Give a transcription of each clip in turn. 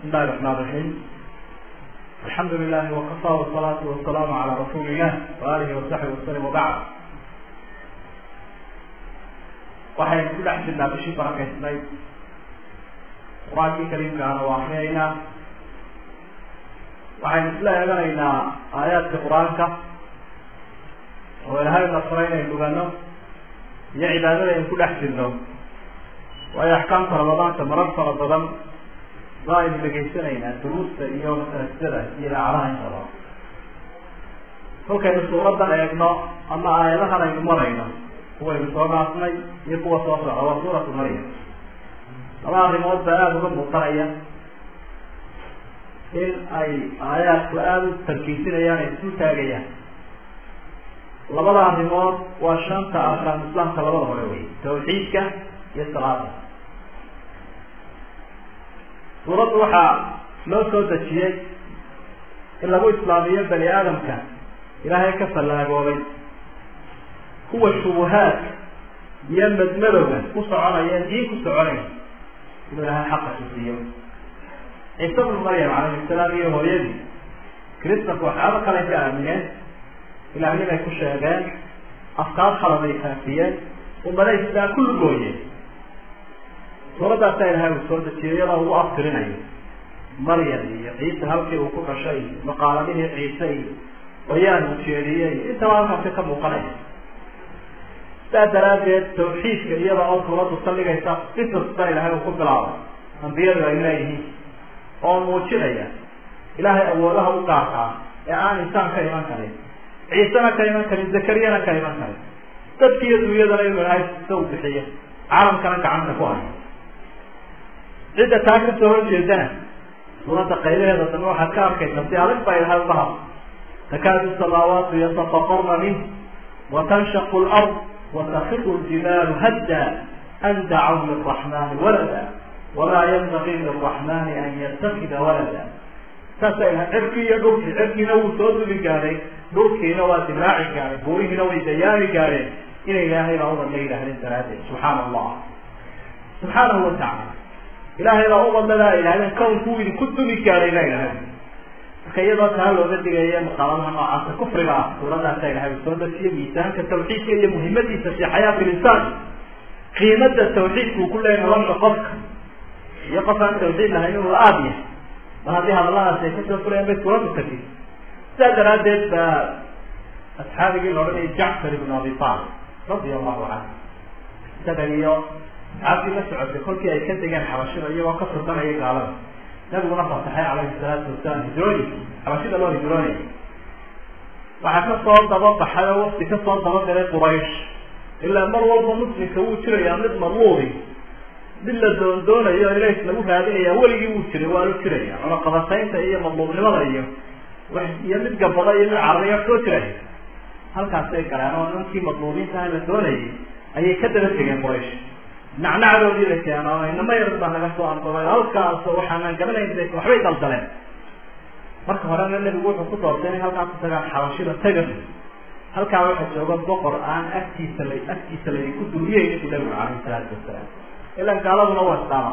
الله الرحمن الرحيم الحمد لله وكفى والصلاة والسلام على رسول الله وآله وصحبه وسلم وبعد waxaynu ku dhex jirnaa bishii barakaysnayd qur-aankii kariimkaana waa akriyaynaa waxaynu isla eeganaynaa aayaadka qur-aanka oo ilahay nasro inaynu dhugano iyo cibaadada aynu ku dhex jirno waayo axkaamta ramadaanka marar fara badan ba aynu dhegaysanaynaa duruusta iyo masaajidada iyo idaacadaha intaba kolkaynu suuradan eegno ama aayadahan aynu marayno kuwaynu soo dhaafnay iyo kuwa soo socda waa suuratu maryam laba arrimood baa aada uga muuqanaya in ay aayaadku aada u tarkiisinayaan ay isu taagayaan labada arrimood waa shanta arkaan islaamka labada hore wey tawxiidka iyo salaada suuraddu waxaa loo soo dejiyey in lagu islaamiyo bani aadamka ilaahay ka fallaagoobay kuwa shubuhaadka iyo madmadowga ku soconaya diin ku soconaya inuu ilaahay xaqa tusiiyo ciise bnu maryam calayhi salaam iyo hooyadii kristanku waxyaaba kale ka aamineen ilaahnimay ku sheegeen afkaar khaladay faafiyeen ummada islaan ku lugooyeen suuraddaasa ilahay uu soo dejiyay iyadoo ugu aftirinayo maryam iyo ciise halkii uu ku dhashay iyo maqaaladihii ciise iyo bayaan uu jeediyey intaba halkaasi ka muuqanaya sidaa daraaddeed tawxiidka iyada oo suuraddu saldhigaysa qisas baa ilahay uu ku bilaabay ambiyadu ay leeyihiin oo muujinaya ilaahay awoodaha u gaarkaa ee aan insaan ka iman karin ciisena ka iman karin zakariyana ka iman karin dadkiiyo dunyadana inuu ilahay sisa u bixiyo caalamkana gacanta ku hayo cidda taa kasoo horjeedana suuradda qaylaheeda dambe waxaad ka arkaysa si adag baa ilahay uga hadla takaadu samaawaatu yatafaqarna minh watanshaqu lard watakiru ljibaalu hadda an dacaw liraxmani walada wamaa yanbagii liraxmani an yatakida walada saasa ilahay cirkii iyo dhulkii cirkiina wuu soo duli gaadhay dhulkiina waa dilaaci gaadhay buurihiina way dayaami gaadheen ina ilaahay baa udan la yidhaahdeen daraaddeed subxaana allah subxaanahu watacala ilaahay baa ubadladaa idhahdeen kawnku idinku dumi gaadhay la idhahden marka iyadoo taa looga digaya maqaaladaha noocaasa kufriga ah suuradaasa ilahay uu soo dejiye miisaanka tawxiidka iyo muhimadiisa fi xayaati linsaan qiimada tawxiidka uu ku leeyahy nolosha qofka iyo qof aan tawxiid lahayn inuu la-aad yahay mar haddii hadalladaas ay kasoo furayaan bay suuraddu tagin sidaa daraaddeed baa asxaabigii la odhanayay jacfar ibn abi talib radia allahu canhu isaga iyo asxaabtii la socotay kolkii ay ka degeen xabashida iyagoo ka furdanaya gaalada nabiguna fasaxay calayhi salaatu wasalaam hijrooyinka xabashida loo hijroonaya waxaa kasoo daba baxay oo wafti kasoo daba galay quraysh ilaa mar walba muslimka wuu jirayaa mid marluudi mid la doondoonayo ilays lagu raadinaya weligii wuu jiray waa lu jiraya cunaqabataynta iyo madluubnimada iyo iyo mid gabada iyo mid carariya soo jiraya halkaasay galeen oo ninkii madluubiintaha la doonayay ayay ka daba tegeen quraysh nacnacdoodii bay keenaan inama yar baa naga soo andoray halkaas waxaanaan garanayn waxbay daldaleen marka horena nebigu wuxuu ku doortay inay halkaa ku tagaan xabashida taga halkaa waxaa jooga boqor aan agtiisa la agtiisa laydinku duriyeyni bu nabigu calayhi salaatu wasalaam ilan gaaladuna waa islaama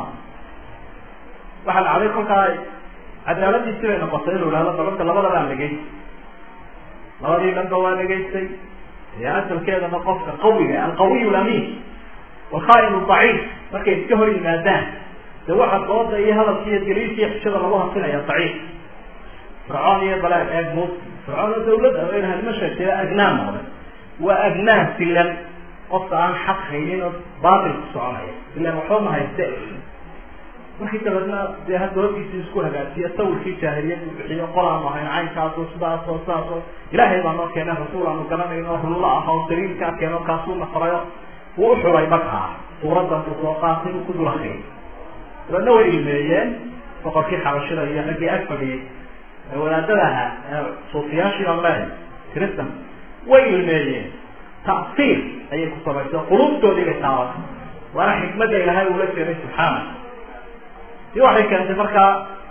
waxaa dhacday kolkaa cadaaladiisi bay noqotay inuu ihahdo balanta labadabaan dhegeysta labadii dhanba waa dhegaystay ee asalkeedana qofka qawiga alqawiy lamiin walkhaain daciif markay iska hor yimaadaan de waxa dooda iyo hadalka iyo daliilka iyo xishada lagu hasinaya daciif fircoon iyo balaag eeg mus fircoon oo dawladda ma sheegtay agnaan noqday waa agnaan silan qofka aan xaq haynin oo baatil ku soconaya ilan waxba ma hayste markii dabeedna dee hadda horkiisi isku hagaajiya sawirkii jaahiliyad uu bixiyo qolaanu ahayn caynkaaso sidaasoo sidaasoo ilaahay baa noo keenay rasuul aanu garanayno hullo ah oo saliilkaa keeno kaasuu nafrayo wuu uxulay markaa suuraddan uu soo qaatay uu ku dul akriyay dabeedna way ilmeeyeen boqorkii xabashida iyo raggii ag fadhiyey ee wadaadada ahaa ee suufiyaashii aan leehay kristan way ilmeeyeen ta'siir ayay ku samaysay qulubtoodii bay taabatay waana xikmadda ilaahay uula jeeday subxaana si waxay keentay markaa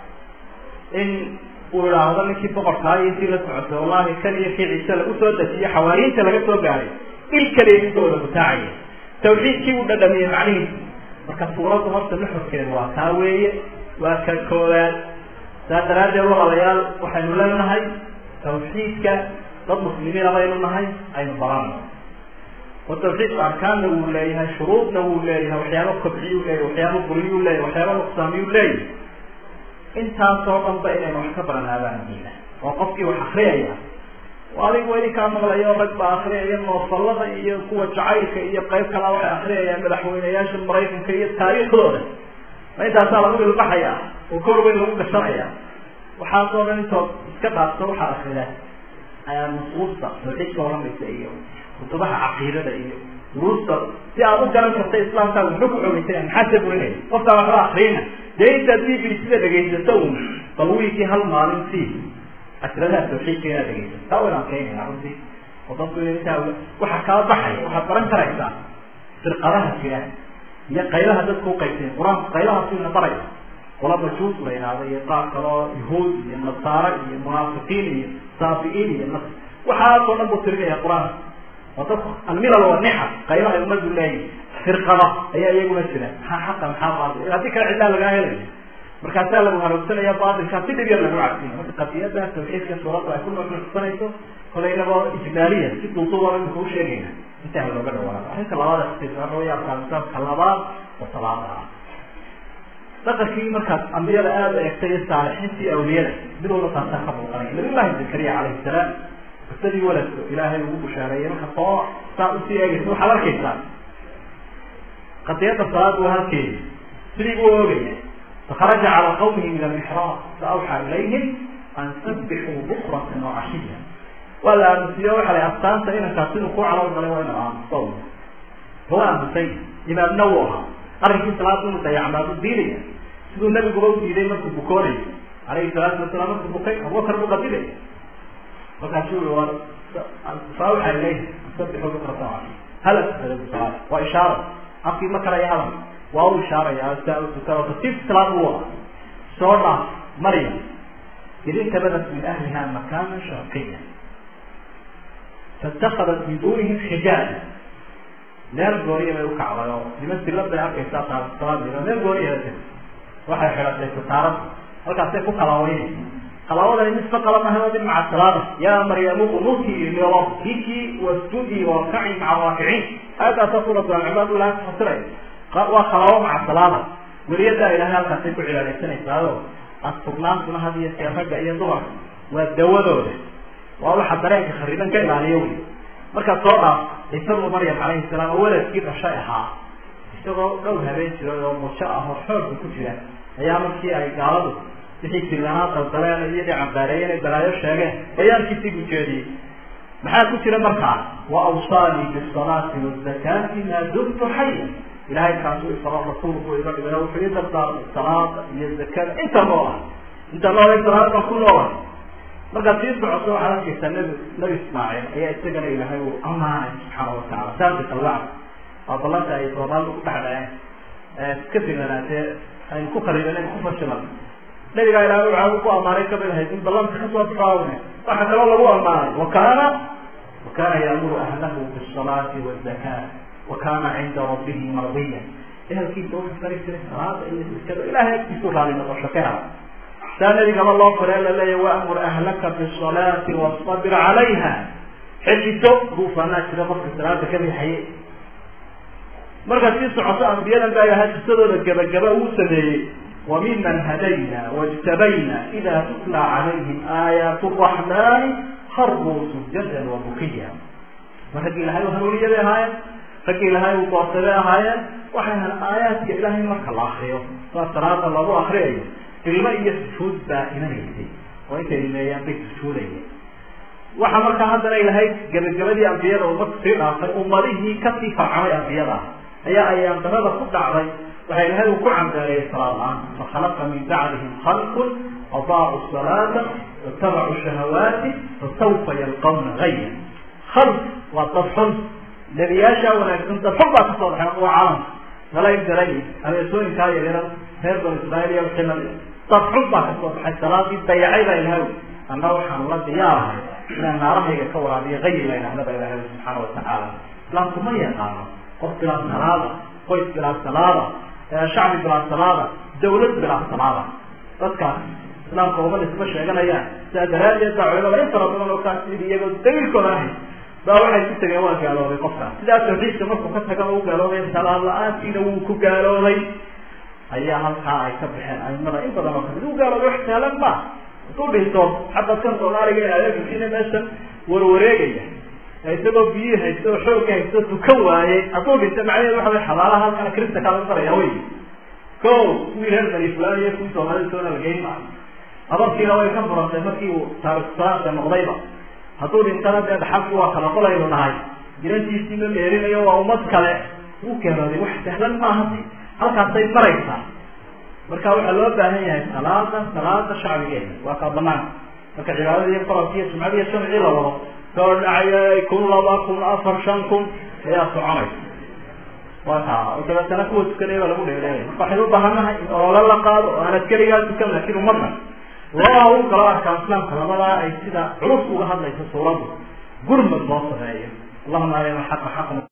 in uu idhaahdo ninkii boqorkaa iyo intii la socotay wallahi kan iyo kii ciise lagu soo dejiye xawaariinta laga soo gaaray il kaliya ninkooda mutaacaya tawxiidkii uu dhadhamiyey macnihiisa marka suuraddu horta nuxurkeedu waa taa weeye waa ka koowaad saas daraaddeed walaalayaal waxaynu leenahay tawxiidka dad muslimiina baynu nahay aynu barano oo tawxiidku arkaanna wuu leeyahay shuruudna wuu leeyahay waxyaaba kobciyuu leeyahay waxyaaba buriyuu leeyahay waxyaaba nuqsaamiyuu leeyahay intaasoo dhanba inaynu wax ka baranaabaan muhiima oo qofkii wax akriyaya adigu weli kaa maqlayo rag baa akriyaya noofalada iyo kuwa jacaylka iyo qayb kalaa waxay akriyayaan madaxweyneyaasha maraykanka iyo taariikhdooda ma intaasaa lagu ilbaxaya oo kor weyn lagu gashanaya waxaasoo dhan intood iska dhaafto waxaa akrida nusuusta tawxiidka waramaysa iyo kutubaha caqiidada iyo duruusta si aad u garan karta islaamkaaga muxuu ku xogeysay maxaase burinaya qofkaa waxba akriyna dee intaad b b sida dhegaysato un bal wiilkii hal maalin si asradaha tawxiidka inaad dhegaysato taa waynaan keenayna runtii oo dadku intaa waxa kaa baxaya waxaad baran karaysaa firqadaha jira iyo qaybaha dadku uqaybsay qur-aanku qaybahaas ina baraya qola majuus la yidhaahdo iyo qaar kaloo yahuud iyo nasaara iyo munaafiqiin iyo saafiiin iyo nas waxaasoo dhan buu tirinaya qur-aanka oo dadku almilal wanica qaybaha umadu leeyihin firqada ayaa iyaguna jira maxaa xaqa maxaa baadil haddii kale cidlaa lagaa helaya markaasaa lagu haroogsanaya baatilkaa si dhib yar lagu cabsiya marka qadiyada tawxiidka suuradda ay ku nuuxnuuxsanayso kolaynaba ijmaaliya si duuduuba imika u sheegayna intaa looga dhawaado arrinta labaad waxa labaad oo salaada ah dhaqankii markaad ambiyada aada u egtay iyo saalixiintii awliyada mid walba taasaa ka muuqanaya nabiyullahi zakariya calayhi salaam qisadii waladku ilaahay ugu bushaareeyay marka soo saa usii eegaysa waxaad arkaysaa qadiyada salaad waa halkeedi sidii buu oogaya fakaraja cala qawmihi min almixraab faawxaa ilayhim an sabbixuu bukratan wacashiya waa la aamusiyo waxa la astaanta inankaas siduu ku calool galay waa inuu aamusto waa aamusay imaamna wuu ahaa arrinkii salaada inuu dayacmaadu diidaya siduu nabiguba u diiday markuu bukoonay alayhi salaatu wasalaam markuu bukay abubakar buu qabilay markaasuu i war faawxa ilayhi sabbixuu bukratan wacashiya hala tukada salaada waa ishaara afkii ma karaya hadal waa u ishaaraya saa u tukada tartiibta salaada wuu ahaa soo dhaaf maryam id intabadat min ahliha makaana sharqiya faاtakadat min dunihim xijaaba meel gooniya bay ukacday oo niman silad bay arkaysaa salaadiina meel gooniya waxay xidhatay sataarada halkaasay ku kalaawaynaysa kalaawadani misfa qala maha waa maca salaada yaa maryamu qunuti lirabiki wasjudi warkaci maca raakiciin aayaddaasa suuratu alcibaad ilahay kufasiray waa kalaawo maca salaada weliyadaa ilahay halkaasay ku cibaadaysanaysaao astugnaantuna had iyo see ragga iyo dumarka waa dawadooda waa waxa dareenka khariban ka ilaaliyo wey markaad soo dhaaf ciisabnu maryam calayhi salaam oo waladkii dhashay ahaa isagoo dhowr habeen jiray oo mujo ah oo xoogga ku jira ayaa markii ay gaaladu wixii silanaa daldaleen iyo dhicambaareeyeen ay balaayo sheegeen bayaankiisii buu jeediyey maxaa ku jira markaa wa awsaanii bisalaati wazakaati maa dumtu xaya ilahay kaasuu isaro rasuulku iga dhigay wuxuu ii dardaarmay salaada iyo zakada inta noo ah inta noolay salaada baan ku noola markaad sii socoto waxaad arkaysaa nabi nabi ismaaciil ayaa isagana ilaahay uu amaanay subxaana watacala saadiq alwacd waa ballanta ay soomaali u dhexdhaceen ka filanaatee aynu ku khariiban ku fashilan nabigaa ilahay waxaa ku amaanay kamid ahayd in ballanta kasoo baxaawne waxa kaloo lagu amaanay wakana wakana yaamuru ahlahu bisalaati wazaka wakana cinda rabbihi mardiya ehelkiisa wuxuu fari jiray salaada iyo zakada ilahay agtiisu raali noqosho ka hela saa nabigaba loo fare laleeya waamur ahlaka bisalaati wastabir calayha xejiso duufaanaa jira qofka salaada ka bixaye markaad sii socoto ambiyadan baa ilahay qisadooda gabagaba uu sameeyey wamiman hadayna wاjtabayna ida tutla calayhim aayaat الraxmani harbuu sujadan wabukiya ma raggii ilahay u hanuuniya bay ahaayeen raggii ilahay uu doortay bay ahaayeen waxay ahan aayaadka ilahay marka la akriyo saa salaada lagu akriyayo ilmo iyo sujuud baa imanaysay oo intay imeeyaan bay sujuudayeen waxa markaa haddana ilahay gabagabadii ambiyada umad sii dhaafay ummadihii kasii farcamay ambiyada ayaa ayaan darada ku dhacday waxa ilahay uu ku cambaareeyey salaad la-aan fakhalaqa min bacdihim khalqun adaacu salaata watabacuu shahawaati fasawfa yalqawna gaya khalq waa dad xun nebiyaashaa wanaagsan dad xun baa kasoo baxay waa calam nalayn daray abeesooyinkaa yaryara reer banu israail iyo wixii lamid dad xun baa kasoo baxay salaadii dayacay baa ilahay anna waxaan la diyaarahay inaan naarahayga ka waraabiyo gayi la idhahda ba ilahay subxaana watacaala islaamku ma yaqaano qof bilaa salaada qoys bilaa salaada shacbi bilaa salaada dawlad bilaa salaada dadkaas islaamka uma nisba sheeganayaan sidaa daraaddeed baa culimada in fara badan oo kaas iyagoo daliilkooda ahay baa waxay ku tegeen waa gaaloobay qofkaas sidaa tawxiidka markuu ka taga u gaaloobay salaad la-aantiina wuu ku gaaloobay ayaa halkaa ay ka baxeen aimada in badan oo kamid u gaaloobay wax saalan ma hadduu dhinto xataa kan soomaaliga ee adeegkiina meeshan warwareegaya isagoo biyihii haysto oo xoogga haysto tukan waayey hadduu dhinto macnaheedu waxa way xabaalaha halkana kirista kaa lagu daraya wey ko kuwii reer bani fulan iyo kuwii soomaalida soona lageyn maayo abarkiina way ka furantay markii uu taarikhsaanka noqdayba hadduu dhintana dee dhaxalki waa kala qolaynu nahay jirantiisii ma meerinayo waa ummad kale wuu geerooday wax sahlan maaha halkaasay maraysaa marka waxaa loo baahan yahay salaada salaada shacbigeena waa kaa banaanka marka cibaadada iyo faralka iyo jumcada iyo shamcii la wado soo dhacayay kun laba kun afar shan kun ayaa soconaysa waa taa oo dabeetana kuwa tukanaya baa lagu dheereeya marka waxaynu ubaahannahay in olole la qaado oo aanad keligaa tukan laakiin ummadna loo u galo arkaan islaamka labadaa ay sida culus uga hadlayso suuraddu gurmad loo sameeyo allahuma arina xaqa xaqan